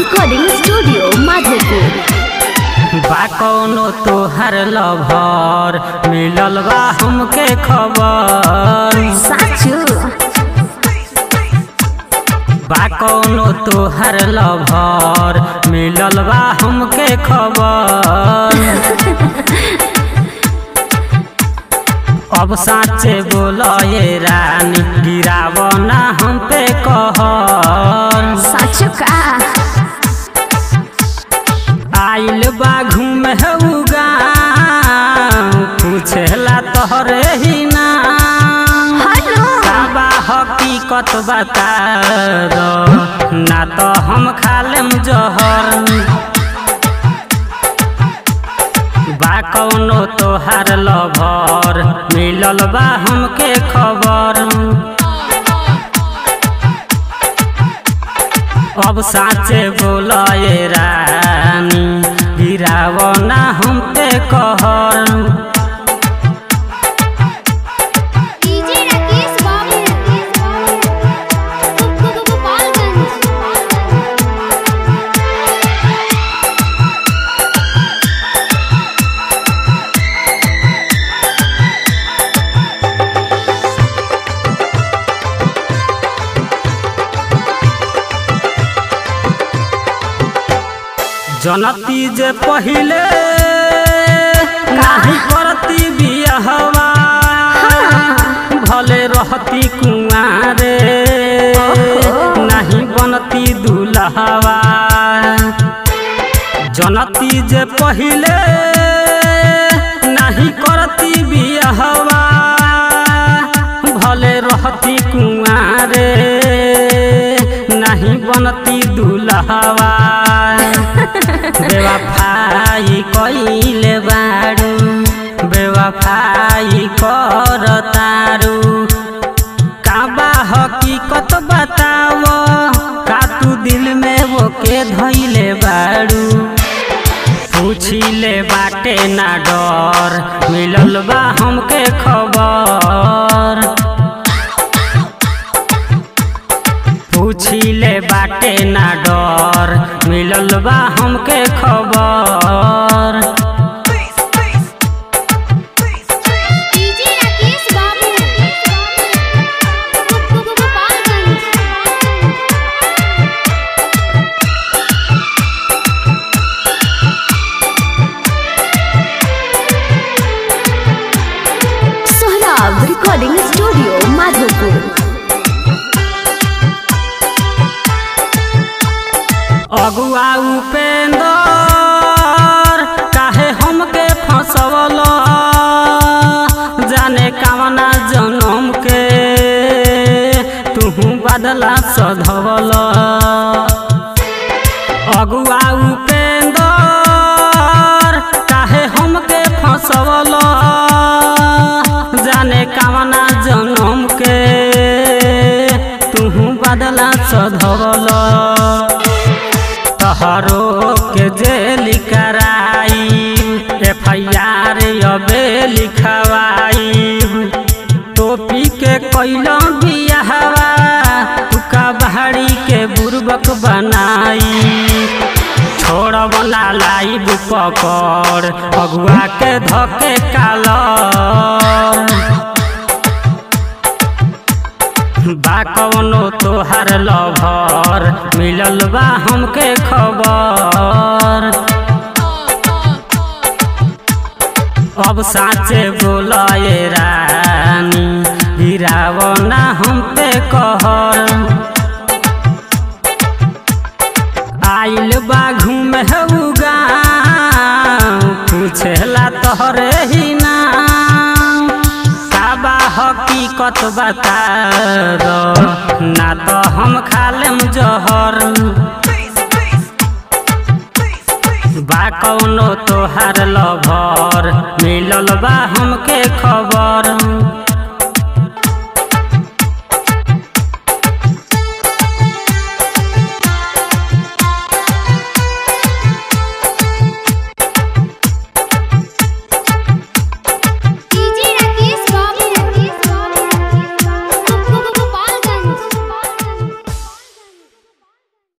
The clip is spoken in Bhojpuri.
रिकॉर्डिंग स्टूडियो माधोपुर बा कौनो तोहर लभर मिलल बा हमके खबर साचू बा कौनो तोहर लभर मिलल बा हमके खबर अब साचे बोल ये रानी गिराव ना हम पे कहर साचू का आइल बा घूमे उगा पूछेला तोहरे ही ना हेलो बाबा हकीकत बता दो ना तो हम खा लेम जहर बा कौनो तोहार लभर मिलल बा हमके खबर अब साचे बोल ये रानी गिराव ना हम पे कहर डीजे राकेश बाबू गोपालगंज जनती जे पहिले नाही करती बियाहवा भले रहती कुआरे नहीं बनती दुल्हवा जनती जे पहिले नहीं करती बियाहवा भले रहती कुआरे नहीं बनती दुल्हवा बेवफाई कइले बारू बेवफाई कर तारू काबा हकीकत बताव का तू दिल में वो के धइले बारू पूछिले बाटे ना डर मिलल बा हमके खबर पूछिले बाटे ना डर मिलल बा हमके खबर DJ Rakesh Babu Gopalganj Sohrab recording studio Madhopur अगुआ उपेंदर काहे हमके फंसवल जाने कामना जनम के तुहू बदला सधवल अगुआ उपेंदर काहे हमके फंसवल जाने कामना जनम के तुहू बदला सधवल तहरो के जेल कराई एफ आई आर अबे लिखवाई टोपी के कैल बियाहवा तुका बहाड़ी के बुर्बक बनाई छोड़ बना लाइब पकड़ अगुआ के धके कालर बा कौनो तोहार लभर मिलल बा हमके खबर अब साचे बोल ये रानी गिराव ना हम पे कहर आइल बा घूमे उगा पूछेला तोहरे ही ना काबा हकीकत बता दो ना तो हम खा लेम जहर बा कौनो तोहार लभर मिलल बा हमके खबर